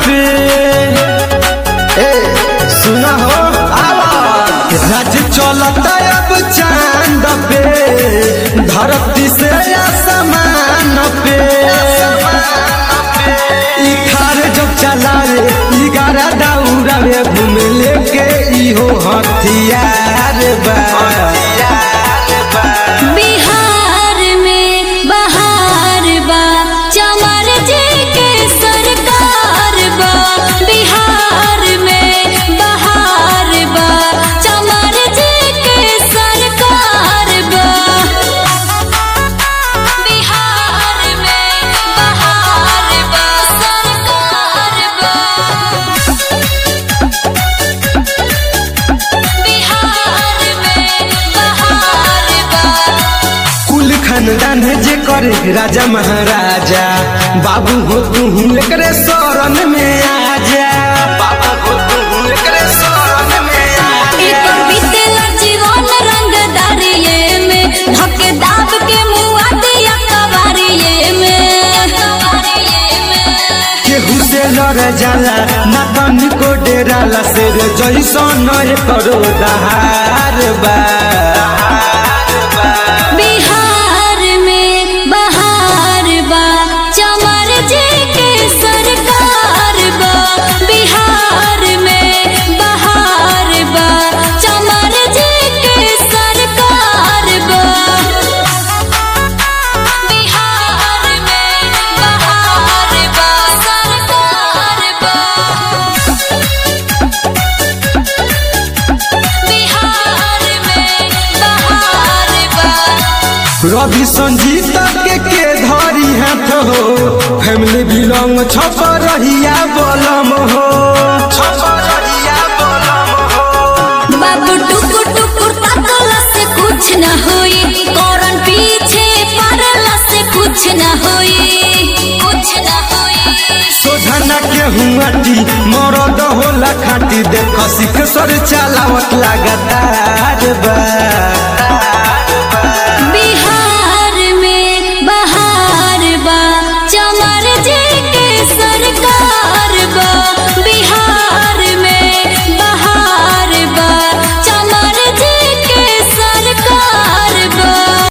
पे ए सुना हो आवा राज चलता अब चांद पे धरती से आसमान पे ई खार जब चलावे ई गारा दौड़ावे घूम लेके इहो हथियार बा बिहार में बहार बा चमर जी के सरकार बा बिहार में बहार बा चमर जी के सरकार बा बिहार में बहार बा सरकार बा बिहार में बहार बा कुल खानदान है जे करे राजा महाराजा बाबू हो तू एकरे शरण में आ जा बाबू हो तू एकरे शरण में आ एकर बीतेला जीवन रंगदारिये में धके दाब के मुआ दिया कवारिये में केहू से लड़ जाला ना तनिको डेराला शेर जैसन करो दहार बा बिहार में बहार बा चमर जी के सरकार बा बिहार में बहार बा चमर जी के सरकार बा बिहार में बहार बा सरकार बा बिहार में बहार बा रवि संजीत के के धरी हाथ हो फैमिली बिलोंग छप रहिया बलम हो छप रहिया बलम हो बाबू टुकुर टुकुर ताकला से कुछ न होई कौरन पीछे पड़ला से कुछ न होई कुछ न होई सोझना के हुआटी मरद होला खाटी देख सिख सर चलावत लगातार बा